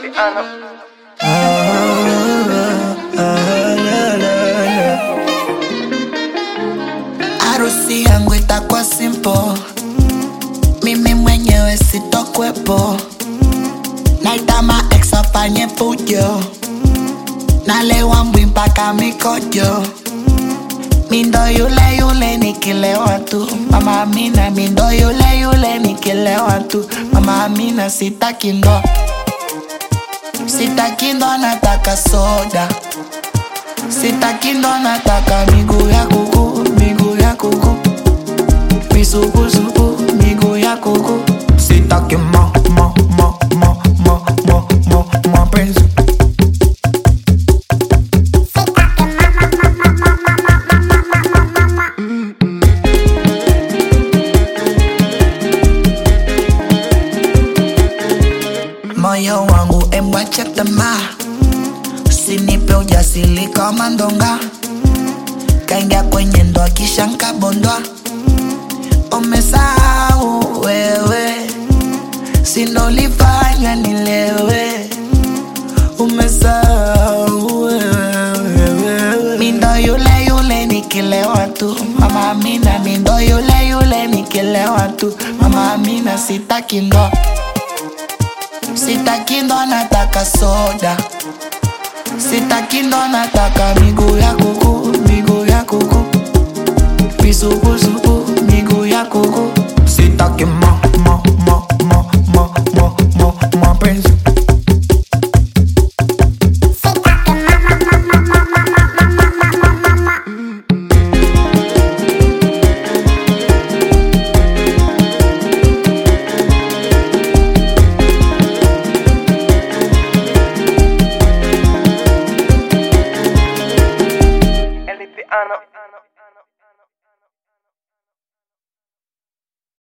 Harusi yangu itakuwa simple, mimi mwenyewe sitokwepo, naita ma ex afanye fujo, nalewa mbwi mpaka mikojo, mindo yule yule nikilewa tu, mama Amina, mindo yule yule nikilewa tu, mama Amina, sitaki ndo, sitaki ndo, nataka soda Sitaki ndo nataka miguu ya kuku, miguu ya kuku Misukusuku, miguu ya kuku Sitaki ma, ma, ma, ma, ma, ma, ma, mapenzi Moyo wangu emwache tamaa Usinipe ujasiri kama ndonga, kaingia kwenye ndoa kisha nkabondwa. Umesahau wewe, sinolifanya nilewe. Umesahau wewe, mindo yule yule nikilewa tu. Mama Amina, mindo yule yule nikilewa tu. Mama Amina, sitaki ndo, sitaki ndo, nataka soda Sitaki ndo nataka miguu ya kuku, miguu ya kuku Misukusuku,